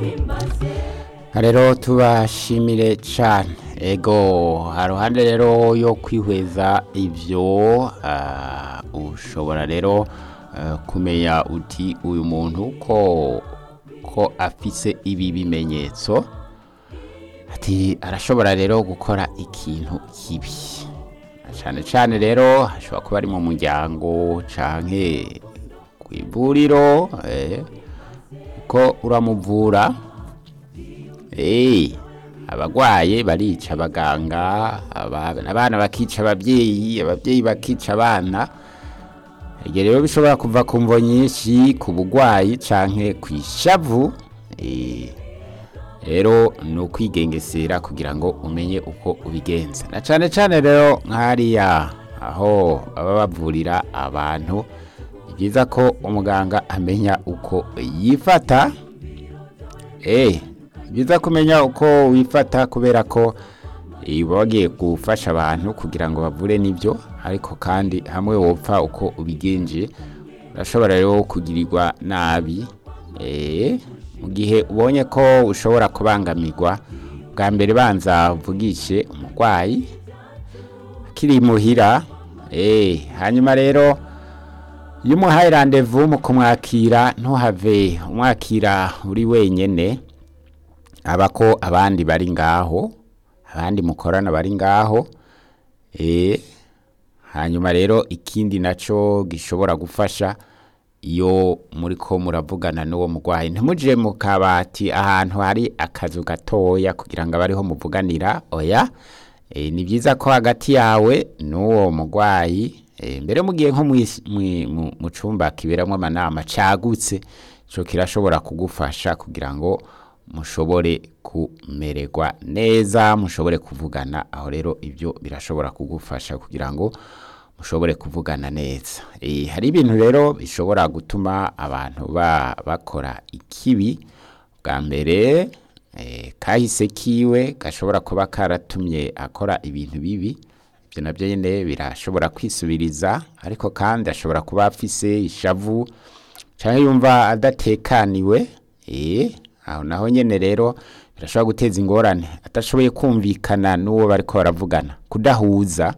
rero tubashimire cyane ego haruhande rero yo kwihweza ibyo ah, ushobora rero eh, kumenya uti uyu muntu ko ko afise ibi bimenyetso ati arashobora rero gukora ikintu kibi cyane cyane rero hashobora kuba ari mu muryango canke ku ivuriro eh, ko uramuvura Eh, abagwaye barica abaganga aba- abana bakica ababyeyi ababyeyi bakica abana ibyo rero bishobora kuva ku mvo nyinshi ku bugwayi canke ku ishavu Eh, rero ni ukwigengesera kugira ngo umenye uko ubigenza na cane cane rero nk'hariya aho baba bavurira abantu ni byiza ko umuganga amenya uko yifata Eh, byiza kumenya uko wifata kubera ko eh, uba wagiye gufasha abantu kugira ngo bavure n'ibyo ariko kandi hamwe wopfa uko ubigenje urashobora rero kugirirwa nabi eh, mu gihe ubonye ko ushobora kubangamirwa bwa mbere banza uvugishe umurwayi akiri muhira eh, hanyuma rero iyo umuhaye randevu mu kumwakira ntuhave umwakira uri wenyene aba ko abandi bari ngaho abandi mukorana bari ngaho eh, hanyuma rero ikindi naco gishobora gufasha iyo muri ko muravugana n'uwo murwayi ntimuje mu kabati ahantu hari akazu gatoya kugira ngo abe ariho muvuganira oya e, ni byiza ko hagati yawe n'uwo murwayi e, mbere mugiye nko mw'is- mwi- mu mu cumba kiberamwo amanama cagutse ico kirashobora kugufasha kugira ngo mushobore kumererwa neza mushobore kuvugana aho rero ibyo birashobora kugufasha kugira ngo mushobore kuvugana neza e, hari ibintu rero bishobora gutuma abantu ba, bakora ikibi bwa mbere e, kahise kiwe gashobora kuba karatumye akora ibintu bibi ibyo nabyo nyine birashobora kwisubiriza ariko kandi ashobora kuba afise ishavu cyangwa yumva adatekaniwe eh aho naho nyene rero birashobora guteza ingorane atashoboye kumvikana n'uwo bariko baravugana kudahuza